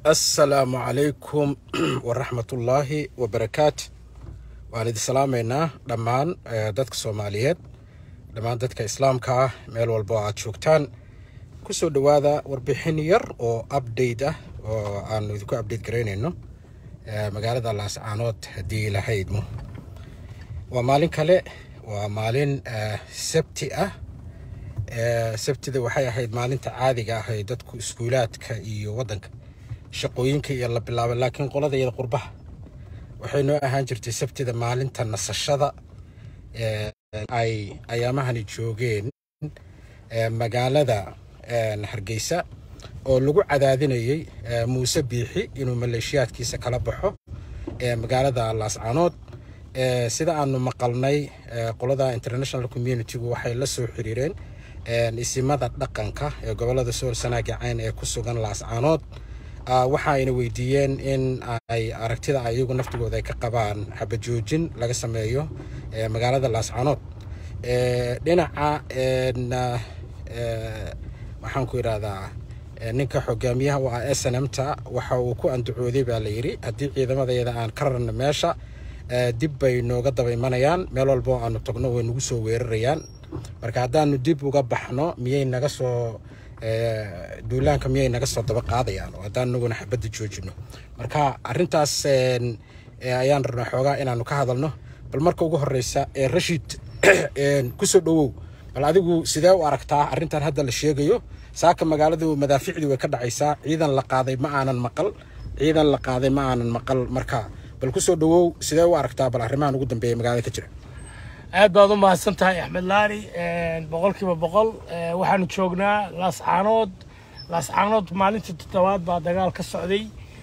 assalaamu calaykum waraxmatullaahi wabarakaatu waan idin salaamaynaa dhammaan dadka soomaaliyeed dhammaan dadka islaamka ah meel walba oo aad joogtaan kusoo dhowaada warbixin yar oo update ah oo aanu idinku update garaynayno magaalada laascaanood haddii la haydmo waa maalin kale waa maalin sabti ah sabtida waxay ahayd maalinta caadiga ah ee dadku iskuulaadka iyo waddanka shaqooyinka iyo la bilaabay laakiin qolada iyada qurbaha waxay noo ahaan jirtay sabtida maalinta nasashada ay ayaamahani joogeen magaalada hargeysa oo lagu cadaadinayay muuse biixi inuu maleeshiyaadkiisa kala baxo magaalada laascaanood sida aanu maqalnay qolada international communitygu waxay la soo xiriireen isimada dhaqanka ee gobolada sool sanaaga cayn ee ku sugan laascaanood waxa ayna weydiiyeen in ay aragtida iyagu naftigooda ay ka qabaan xabajoojin laga sameeyo magaalada laascaanood dhinaca waxaan ku idhahdaa ninka xogaamiyaha u ah s n m ta waxa uu ku andacooday baa la yidhi haddii ciidamadayada aan ka rarno meesha dib bay nooga daba imanayaan meel walba oo aanu tagno way nagu soo weerarayaan marka haddaanu dib uga baxno miyay naga soo duulaanka miyay naga soo daba qaadayaan oo haddaan naguna xabadda joojino marka arrintaas ayaan rabnaa xoogaa inaanu ka hadalno bal marka ugu horeysa rashid kusoo dhowow bal adigu sidee u aragtaa arrintan hadda la sheegayo saaka magaaladu madaaficdii way ka dhacaysaa ciidan la qaaday ma aanan maqal ciidan la qaaday ma aanan maqal marka bal kusoo dhowow sidee u aragtaa bal arrimahan ugu dambeeya magaalada ka jira aad baad u mahadsan tahay axmed laari boqolkiiba boqol waxaanu joognaa laascaanood laascaanood maalintii toddobaad baa dagaal ka socday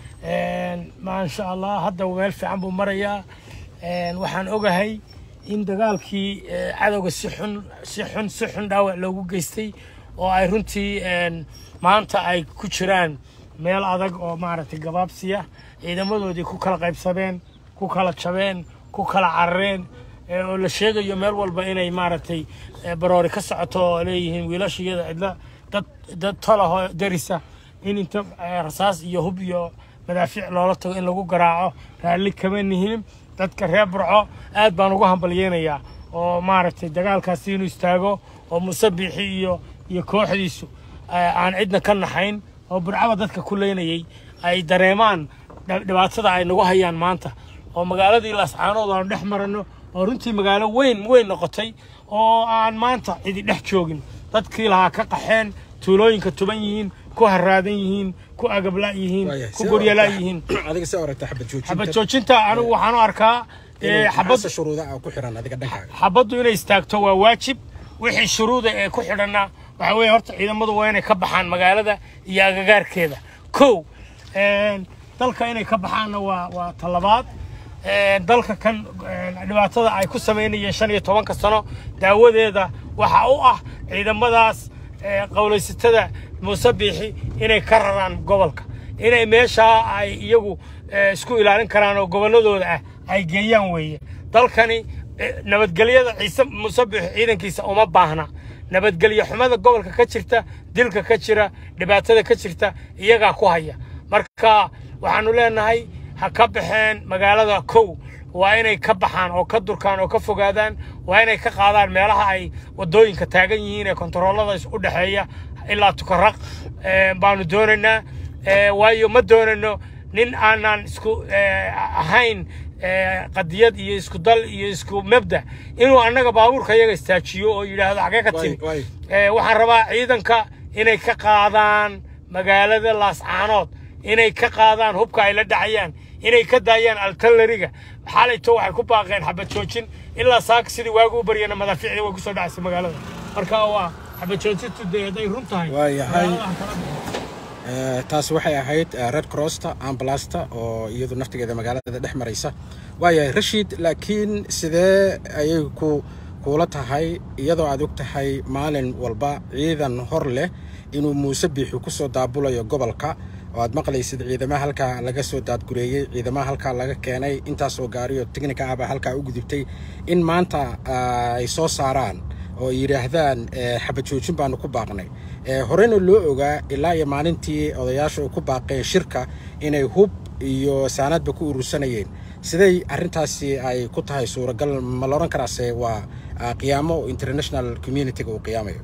maasha allah hadda meel fiican buu marayaa waxaan ogahay in dagaalkii cadowga si xun si xun si xun dhaawac loogu geystay oo ay runtii maanta ay ku jiraan meel adag oo maaragtay gabaabsiya ciidamadoodii ku kala qaybsameen ku kala jabeen ku kala carareen oo la sheegayo meel walba inay maaragtay baroori ka socoto oo leeyihiin wiilashiyada cidla dad dad talahoo darisa in inta rasaas iyo hub iyo madaafiic loola tago in lagu garaaco raalli kama nihin dadka reer burco aad baan ugu hambalyeynayaa oo maaragtay dagaalkaasi inuu istaago oo muuse biixi iyo iyo kooxdiisu aan cidna ka naxayn oo burcaba dadka ku leynayay ay dareemaan dhibaatada ay nagu hayaan maanta oo magaaladii laascaanood aanu dhex maranno oo runtii magaalo weyn weyn noqotay oo aan maanta cidi dhex joogin dadkii lahaa ka qaxeen tuulooyinka tuban yihiin ku haraadan yihiin ku agabla yihiin ku guryala yihiin adiga see aragtaa xabad joojinta xabad joojinta anigu waxaan u arkaa xabad shuruuda ku xiran adiga dhankaaga xabaddu inay istaagto waa waajib wixii shuruuda ee ku xidhanna waxaa weeye horta ciidamadu waa inay ka baxaan magaalada iyo agagaarkeeda kow dalka inay ka baxaanna waa waa talabaad dalka kan dhibaatada ay ku samaynayeen shan iyo tobanka sano daawadeeda waxa u ah ciidamadaas qowlaysatada muuse biixi inay ka raraan gobolka inay meeshaa ay iyagu isku ilaalin karaan oo gobolladooda ah ay geeyaan weeye dalkani nabadgelyada ciise muuse biixi ciidankiisa uma baahna nabadgelyo xumada gobolka ka jirta dilka ka jira dhibaatada ka jirta iyagaa ku haya marka waxaanu leenahay ha ka baxeen magaalada kow waa inay ka baxaan oo ka durkaan oo ka fogaadaan waa inay ka qaadaan meelaha ay wadooyinka taagan yihiin ee kontaroolada u dhexeeya ilaa tukaraq baanu doonaynaa waayo ma doonayno nin aanan isku ahayn qadiyad iyo isku dal iyo isku mabda inuu annaga baabuurka iyaga istaajiyo oo yidhaahdo xagee ka timi waxaan rabaa ciidanka inay ka qaadaan magaalada laascaanood inay ka qaadaan hubka ay la dhacayaan inay ka daayaan altalariga xalayto waxay ku baaqeen xabad joojin ilaa saaka sidii waagu u baryana madaafiicda way kusoo dhacaysay magaalada marka waa xabad joojintu dee hadday run tahay waayahay taas waxay ahayd red crossta ambulasta oo iyadu naftigeeda magaalada dhex maraysa waayahay rashid laakiin sidee ayay ku kuula tahay iyadoo aad og tahay maalin walba ciidan hor leh inuu muuse biixi kusoo daabulayo gobolka oo aad maqlaysid ciidamaha halkaa laga soo daadgureeyey ciidamaha halkaa laga keenay intaasoo gaariyo teknika ahbaa halkaa u gudubtay in maanta ay soo saaraan oo yidhaahdaan xabad joojin baanu ku baaqnay horeyna loo ogaa ilaa iyo maalintii odayaasha ay ku baaqeen shirka inay hub iyo saanaadba ku urursanayeen siday arrintaasi ay ku tahay suuragal ma la odhan karaase waa qiyaamo international communitiga uu qiyaamayo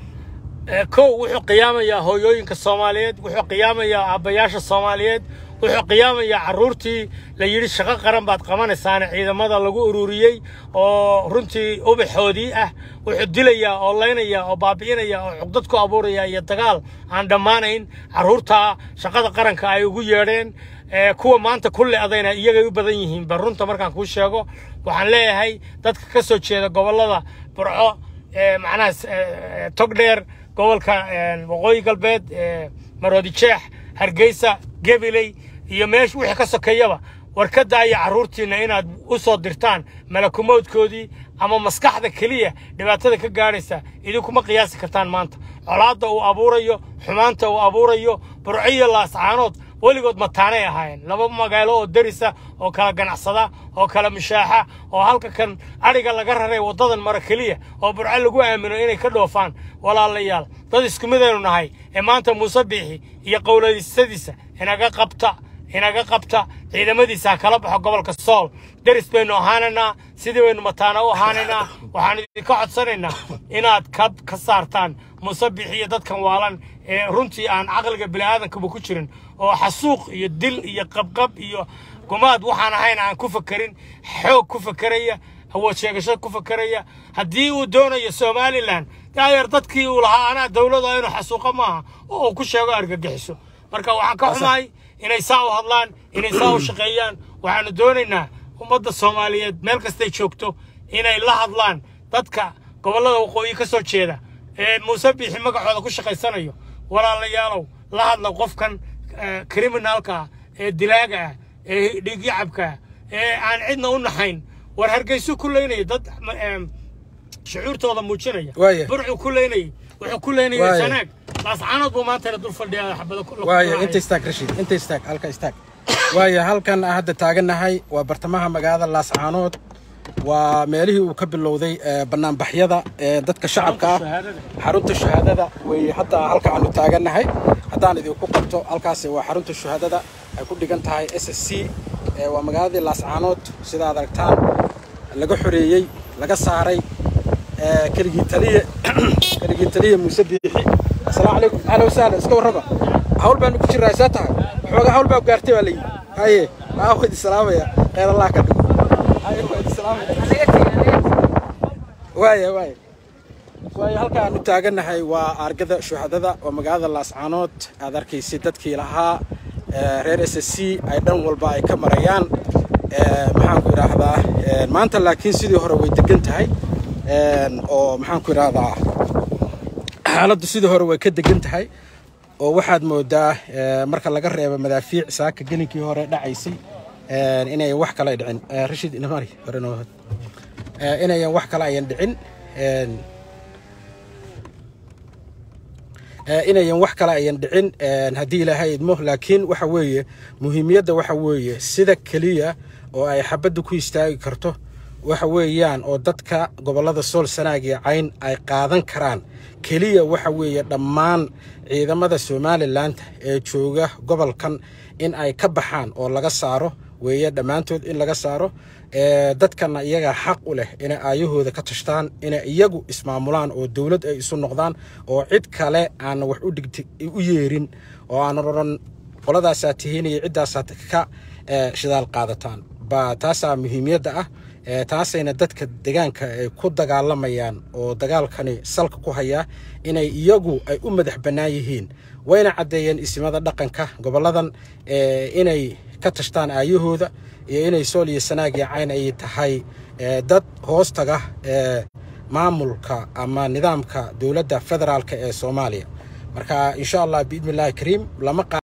kow wuxuu qiyaamayaa hooyooyinka soomaaliyeed wuxuu qiyaamayaa aabbayaasha soomaaliyeed wuxuu qiyaamayaa carruurtii la yidhi shaqo qaran baad qabanaysaane ciidamada lagu ururiyey oo runtii ubaxoodii ah wuxuu dilayaa oo laynayaa oo baabi'inayaa oo cugdad ku abuurayaa iyo dagaal aan dhammaanayn carruurtaa shaqada qaranka ay ugu yeedheen kuwa maanta ku le'dayna iyagay u badan yihiin ba runta markaan kuu sheego waxaan leeyahay dadka ka soo jeeda gobollada burco macnaha togdheer gobolka waqooyi galbeed maroodi jeex hargeysa gabiley iyo meesha wixii ka sokeeyaba war ka daaya carruurtiinna inaad u soo dirtaan malakumoodkoodii ama maskaxda keliya dhibaatada ka gaadhaysa idinkuma qiyaasi kartaan maanta colaadda uu abuurayo xumaanta uu abuurayo burciyo laascaanood weligood mataanay ahaayeen laba magaalo oo derisa oo kala ganacsada oo kala mushaaxa oo halka kan adhiga laga raray waddadan mara keliya oo burco lagu aamino inay ka dhoofaan walaalayaal dad isku midaynu nahay ee maanta muuse biixi iyo qowlaysadiisa inaga qabta inaga qabta ciidamadiisa ha kala baxo gobolka sool deris baynu ahaanaynaa sidii baynu mataana u ahaanaynaa waxaan idinka codsanaynaa inaad ka ka saartaan muuse biixi iyo dadkan waalan ee runtii aan caqliga bini'aadankaba ku jirin oo xasuuq iyo dil iyo qabqab iyo gumaad waxaan ahayn aan ku fakerin xoog ku fakeraya awood sheegasho ku fakeraya haddii uu doonayo somalilan daayeer dadkii uu lahaa anaa dowlada inuu xasuuqo maaha oo uu ku sheego argagixiso marka waxaan ka xumahay inay saa u hadlaan inay saa u shaqeeyaan waxaanu doonaynaa ummadda soomaaliyeed meel kastay joogto inay la hadlaan dadka gobollada waqooyi ka soo jeeda ee muuse biixi magacooda ku shaqaysanayo walaalayaalow la hadla qofkan kriminaalka ah ee dilaaga ah ee dhiigyacabka ah ee aan cidna u naxayn war hargeysu ku leynaya dad shucuurtooda muujinaya burcu ku leynayay wuxuu ku leynaya sanaag laascaanood buu maantana dul fadhiyaa xabada waaya inta istaag rashiid inta istaag halka istaag waaya halkan hadda taagannahay waa bartamaha magaalada laascaanood waa meelihii uu ka bilowday banaanbaxyada dadka shacabka ah xarunta shahaadada wey hadda halka aanu taagannahay haddaan idinku qabto halkaasi waa xarunta shahaadada ay ku dhigan tahay s s c waa magaaladii laascaanood sida ad aragtaan laga xoreeyey laga saaray keligii taliye keligii taliye muuse biixi asalaamu calaykum ahla wasahla iska warraba hawl baanu ku jirraa saa tahay xoogaa hawl baa gaartay baa layidhi haye aa wadi salaamaya kheyr allah ka dhigo waaya waaya waayo halka aanu taagannahay waa argada shuhadada oo magaalada laascaanood aad arkaysay dadkii lahaa reer s s c ay dhan walba ay ka marayaan maxaanku idhaahdaa maanta laakiin sidii hore way degan tahay oo maxaanku idhaahdaa xaaladdu sidii hore way ka degan tahay oo waxaad moodaa marka laga reebo madaafiic saaka gelinkii hore dhacaysay inayan wax kale dhicin rashid inamari hore noo inayan wax kale ayan dhicin inayan wax kale ayan dhicin haddii ilaahay idmo laakiin waxa weeye muhiimiyadda waxa weeye sida keliya oo ay xabadda ku istaagi karto waxa weeyaan oo dadka gobollada sool sanaag iyo cayn ay qaadan karaan keliya waxa weeye dhammaan ciidamada somalilanka ee jooga gobolkan in ay ka baxaan oo laga saaro weeye dhammaantood in laga saaro dadkana iyaga xaq u leh inay aayahooda ka tashtaan inay iyagu ismaamulaan oo dowlad ay isu noqdaan oo cid kale aanan wax u yeerin oo aanan odhan qoladaasaa tihiin iyo ciddaasaa ka shidaal qaadataan baa taasaa muhiimiyadda ah taasayna dadka deegaanka ay ku dagaalamayaan oo dagaalkani salka ku hayaa inay iyagu ay u madax bannaan yihiin wayna caddeeyeen isimada dhaqanka gobolladan inay ka tashtaan aayahooda iyo inay sool iyo sanaag iyo cayn ay tahay dad hoostaga maamulka ama nidaamka dowladda federaalka ee soomaaliya marka insha allah biidni illahi kariim lama